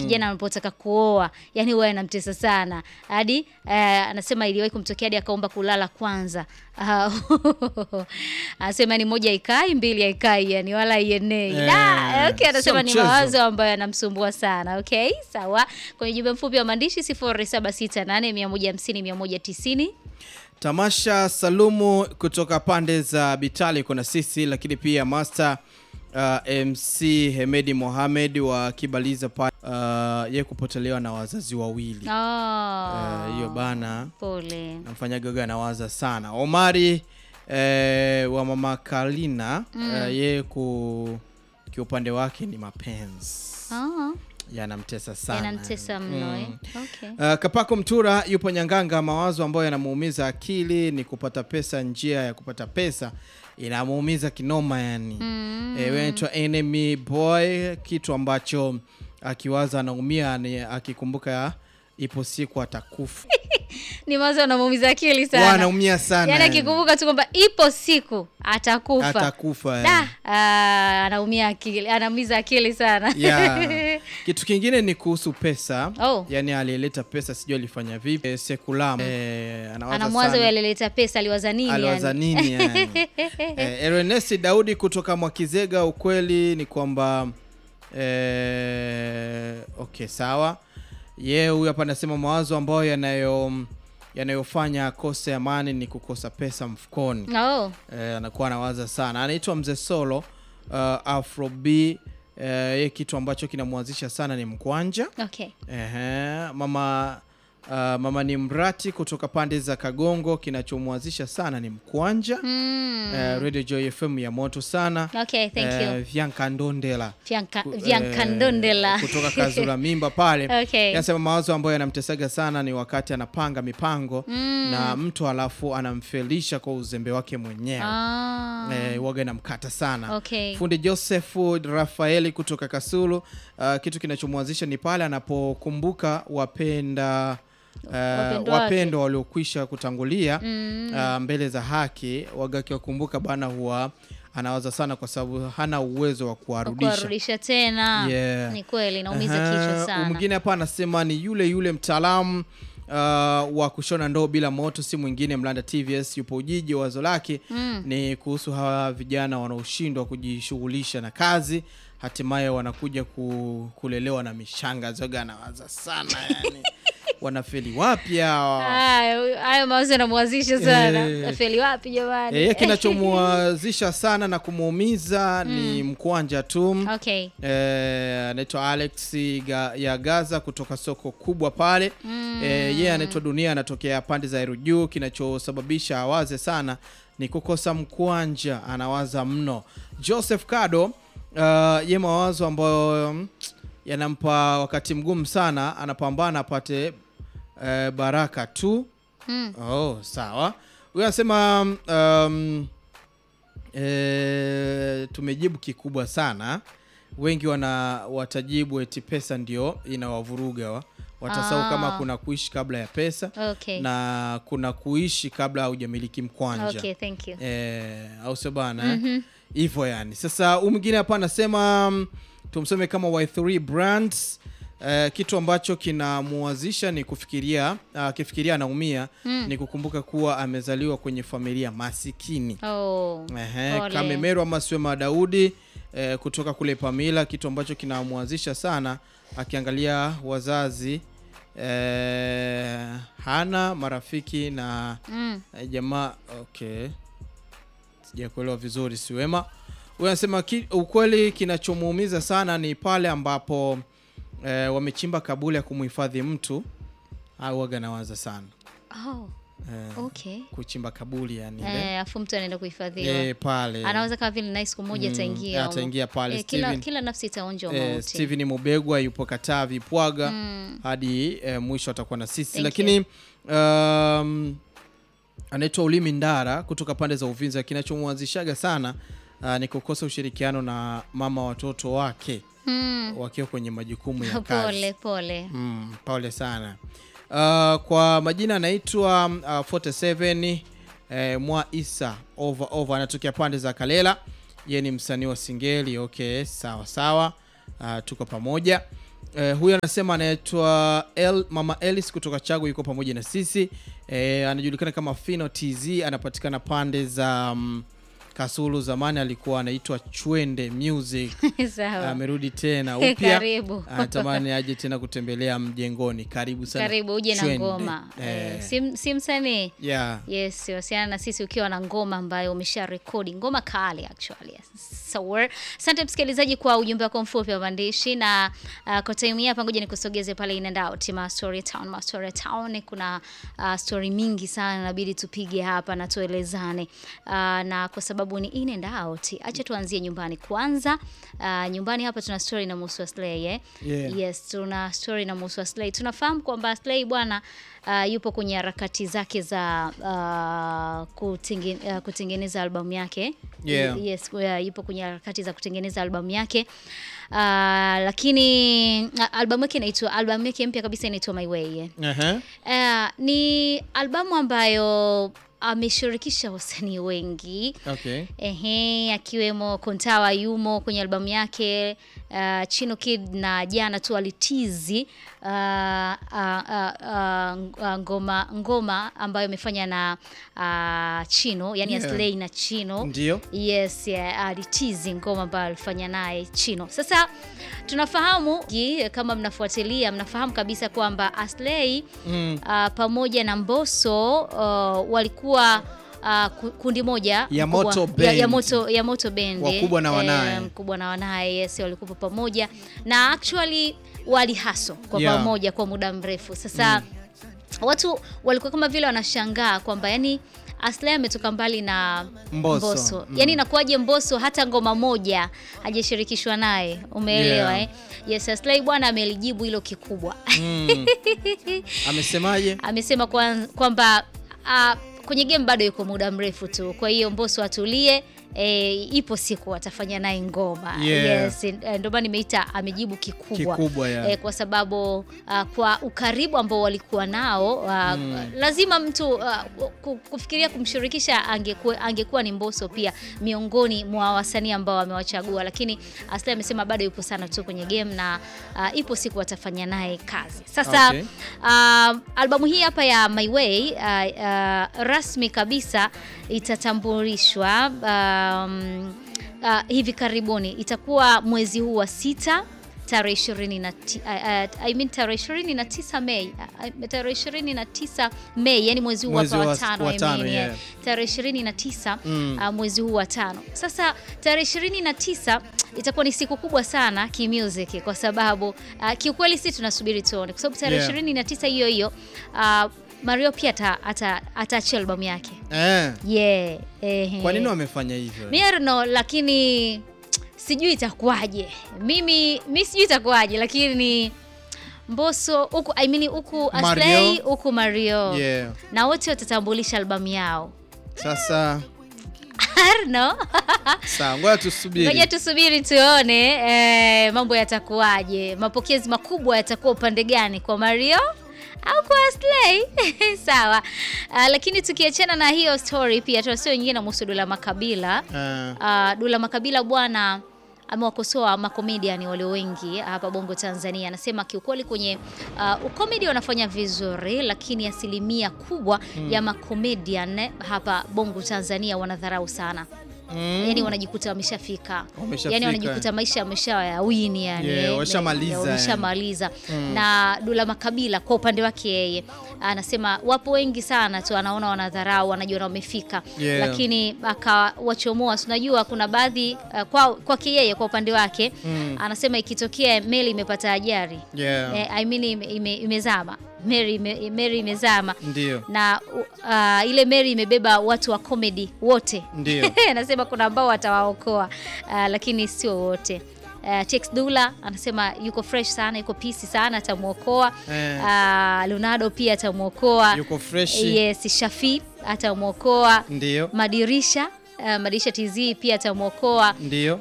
kijana anapotaka kuoa yani huwa anamtesa sana hadi eh, anasema iliwahi kumtokea hadi akaomba kulala kwanza Ah, anasema ni moja ikai mbili haikai yani wala ienei Eh, Da, okay, sio anasema ni mchezo. mawazo ambayo yanamsumbua sana okay sawa kwenye jumbe mfupi wa maandishi 0768150190 Tamasha Salumu kutoka pande za Bitali kuna sisi, lakini pia Master uh, MC Hemedi Mohamed wa Kibaliza pa uh, ye kupotelewa na wazazi wawili oh, Eh, hiyo bana pole namfanya gaga anawaza sana. Omari eh, wa mama Kalina eh, ye ku kiupande wake ni mapenzi oh, yanamtesa sana yanamtesa mno eh? Mm. okay. Uh, Kapako Mtura yupo Nyanganga. Mawazo ambayo yanamuumiza akili ni kupata pesa. Njia ya kupata pesa inamuumiza kinoma, yani Mm. eh, wewe anaitwa enemy boy, kitu ambacho akiwaza anaumia, ni akikumbuka ipo siku atakufa. ni mawazo anamuumiza akili Wa, sana anaumia sana yaani yani. akikumbuka tu kwamba ipo siku atakufa atakufa yani. da ah, anaumia akili anaumiza akili sana Yeah. Kitu kingine ni kuhusu pesa Oh. yani aliyeleta pesa sijui alifanya vipi. Eh, Sekulam eh, anawaza anamwaza sana. huyo alileta pesa aliwaza nini aliwaza yani? nini yani? eh, Ernest Daudi kutoka Mwakizega, ukweli ni kwamba eh, okay sawa. Ye huyu hapa anasema mawazo ambayo yanayo yanayofanya akose amani ni kukosa pesa mfukoni. oh. Eh, anakuwa anawaza sana. Anaitwa Mzee Solo uh, Afro B. Eh, ye kitu ambacho kinamwanzisha sana ni mkwanja. okay Ehe, mama uh, mama ni mrati kutoka pande za Kagongo, kinachomwanzisha sana ni mkwanja. mm. Eh, Radio Joy FM ya moto sana. okay thank Eh, you Vyanka Ndondela Vyanka- ku- Vyanka eh, Ndondela. kutoka Kazura Mimba pale Okay. Yanasema mawazo ambayo yanamtesaga sana ni wakati anapanga mipango na mtu alafu anamfelisha kwa uzembe wake mwenyewe ah. eh, waga inamkata sana okay fundi Josefu Rafaeli kutoka Kasulu. Uh, kitu kinachomwanzisha ni pale anapokumbuka wapenda uh, Wapendwa wapendwa waliokwisha kutangulia Mm. uh, mbele za haki. Waga akiwakumbuka bana, huwa anawaza sana kwa sababu hana uwezo wa kuwarudisha. kuwarudisha tena Yeah. ni kweli naumiza Aha, kichwa sana Mwingine hapa anasema ni yule yule mtaalamu uh, wa kushona ndoo bila moto, si mwingine Mlanda TVS yupo Ujiji. Wazo lake Mm. ni kuhusu hawa vijana wanaoshindwa kujishughulisha na kazi, hatimaye wanakuja ku, kulelewa na mishanga zoga. Anawaza sana yani wanafeli wapi hawa? Hayo hayo mawazo yanamwazisha sana Eh. afeli wapi jamani Yeye kinachomwazisha sana na kumuumiza ni mkwanja tu. okay Eh, anaitwa Alex Ga, ya Gaza kutoka soko kubwa pale. Mm. Eh, yeye anaitwa Dunia, anatokea pande za Erujuu. Kinachosababisha awaze sana ni kukosa mkwanja, anawaza mno. Joseph Kado, uh, ye mawazo ambayo mm, yanampa wakati mgumu sana, anapambana apate eh, baraka tu. Mm. Oh, sawa. Huyu anasema um, e, tumejibu kikubwa sana. Wengi wana watajibu eti pesa ndio inawavuruga wa. Watasahau Ah. kama kuna kuishi kabla ya pesa okay na kuna kuishi kabla haujamiliki mkwanja okay thank you eh, au sio bana eh? hivyo yani. Sasa huyu mwingine hapa anasema mm, tumsome kama Y3 Brands eh, kitu ambacho kinamuwazisha ni kufikiria akifikiria anaumia ni kukumbuka kuwa amezaliwa kwenye familia masikini. oh Ehe, Pole. Kamemerwa Maswema Daudi eh, kutoka kule Pamila, kitu ambacho kinamwazisha sana akiangalia wazazi eh, hana marafiki na mm. eh, jamaa. Okay, sijakuelewa vizuri, siwema. Huyu anasema ki, ukweli kinachomuumiza sana ni pale ambapo eh, wamechimba kaburi ya kumhifadhi mtu au waga nawaza sana oh eh, okay kuchimba kaburi yani ile. eh, afu mtu anaenda kuhifadhiwa eh, pale anaweza kama vile naye siku moja Mm, ataingia humo. ataingia pale. eh, kila, Steven- kila nafsi itaonja eh, mauti Steven Mubegwa yupo Katavi Pwaga Mm. hadi eh, mwisho atakuwa na sisi Thank lakini um, anaitwa Ulimi Ndara kutoka pande za Uvinza. Kinachomwanzishaga sana uh, ni kukosa ushirikiano na mama watoto wake Mm. wakiwa kwenye majukumu ya kazi. pole pole Mm, pole sana. Uh, kwa majina anaitwa uh, 47 eh, Mwa Isa over over, anatokea pande za Kalela. Yeye ni msanii wa singeli. Okay, sawa sawa. Uh, tuko pamoja. Eh, huyu anasema anaitwa El, Mama Elis kutoka Chago yuko pamoja na sisi. Eh, anajulikana kama Fino TZ, anapatikana pande za mm, Kasulu. Zamani alikuwa anaitwa Chwende Music. Sawa. Amerudi tena upya, Karibu. anatamani aje tena kutembelea mjengoni. Karibu sana, Karibu uje na Chwende. ngoma. Eh, Eh, si, si msanii. yeah. Yes, wasiana na sisi ukiwa na ngoma ambayo umesha rekodi, ngoma kali actually. So, asante msikilizaji kwa ujumbe wako mfupi wa maandishi na uh, kwa time hii hapa ngoja nikusogeze pale in and out ma story town, ma story town kuna uh, story mingi sana inabidi tupige hapa na tuelezane. Uh, na kwa sababu ni in and out, acha tuanzie nyumbani kwanza. Uh, nyumbani hapa tuna story na Musa Slay eh? Yeah. Yes, tuna story na Musa Slay. Tunafahamu kwamba Slay bwana uh, yupo kwenye harakati zake za uh, kutenge, uh, kutengeneza albamu yake. Yeah. Yes, uh, yupo kwenye harakati za kutengeneza albamu yake. Uh, lakini uh, albamu yake inaitwa albamu yake mpya kabisa inaitwa My Way. eh. Aha. Uh, ni albamu ambayo ameshirikisha wasanii wengi. Okay. Ehe, akiwemo Kontawa yumo kwenye albamu yake. Uh, Chino Kid na jana tu alitizi uh, uh, uh, uh, ngoma ngoma ambayo imefanya na uh, Chino yani Yeah. Aslay na Chino Ndio. Yes, yeah, alitizi ngoma ambayo alifanya naye Chino. Sasa tunafahamu ki- kama mnafuatilia, mnafahamu kabisa kwamba Aslay Mm. uh, pamoja na Mbosso uh, walikuwa uh, ku- kundi moja Ya mkubwa- Moto ya, Band. ya moto ya moto band Wakubwa na wanaye. eh, mkubwa na wanaye yes, walikuwa pamoja na actually walihaso kwa Yeah. pamoja kwa muda mrefu sasa watu walikuwa kama vile wanashangaa kwamba yani Aslay ametoka mbali na Mbosso. Mm. yani inakuwaje Mbosso hata ngoma moja hajashirikishwa naye umeelewa Yeah. eh? yes Aslay bwana amelijibu hilo kikubwa Mm. Amesemaje? amesema kwan- kwamba ah, kwenye game bado yuko muda mrefu tu, kwa hiyo Mbosso atulie. E, ipo siku atafanya naye ngoma Yeah. yes, eh, ndio maana nimeita amejibu kikubwa, Kikubwa, yeah. Eh, kwa sababu ah, kwa ukaribu ambao walikuwa nao ah, lazima mtu ah, ku- kufikiria kumshirikisha angekuwa, angekuwa ni Mbosso pia miongoni mwa wasanii ambao amewachagua, lakini Aslay amesema bado yupo sana tu kwenye game na ah, ipo siku atafanya naye kazi sasa Okay. Uh, albamu hii hapa ya My Way uh, uh, rasmi kabisa itatambulishwa um, uh, hivi karibuni, itakuwa mwezi huu wa sita tarehe ishirini na ti- uh, uh, I mean tarehe ishirini na tisa Mei uh, tarehe ishirini na tisa Mei, yani mwezi huu Mwezi hapa wa wa- tano, wa I tano, mean, yeah. yeah. tarehe ishirini na tisa Mm. uh, mwezi huu wa tano. Sasa tarehe ishirini na tisa itakuwa ni siku kubwa sana kimusic kwa sababu uh, kiukweli si tunasubiri tuone, kwa sababu tarehe Yeah. ishirini na tisa hiyo hiyo uh, Mario pia ata- ata- ataachia albamu yake Eh. yeah. ehe. Kwa nini wamefanya hivyo? Mi I don't know, lakini sijui itakuwaje. Mimi mi sijui itakuwaje, lakini Mbosso huku I mean huku Aslay Mario. huku Mario Yeah. na wote watatambulisha albamu yao Sasa I don't know. sawa, ngoja tusubiri. Ngoja tusubiri tuone eh, mambo yatakuwaje, mapokezi makubwa yatakuwa upande gani, kwa Mario au kwa Aslay? Sawa. Ah, lakini tukiachana na hiyo story, pia tuna story nyingine na Dula Makabila. Eh, Ah, Dula Makabila bwana amewakosoa makomediani walio wengi hapa Bongo Tanzania. Anasema kiukweli kwenye uh, ukomedi wanafanya vizuri, lakini asilimia kubwa ya makomedian hapa Bongo Tanzania wanadharau sana mm. yani wanajikuta wameshafika Wameshafika. yani wanajikuta maisha yameshawawini yani Yeah, eh, washamaliza, eh, wameshamaliza na Dula Makabila kwa upande wake yeye anasema wapo wengi sana tu anaona wanadharau wanajiona wamefika Yeah. lakini akawachomoa si unajua kuna baadhi uh, kwa kwake yeye kwa upande wake Mm. anasema ikitokea meli imepata ajali Yeah. eh, I mean ime, ime, imezama meli ime, meli imezama Ndio. na uh, ile meli imebeba watu wa comedy wote Ndio. anasema kuna ambao watawaokoa uh, lakini sio wote. Uh, Tex Dula anasema yuko fresh sana, yuko pisi sana, atamwokoa. Eh. Uh, Leonardo pia atamwokoa. Yuko fresh. Yes, Shafi atamwokoa. Ndio. Madirisha uh, Madirisha TZ pia atamwokoa. Ndio.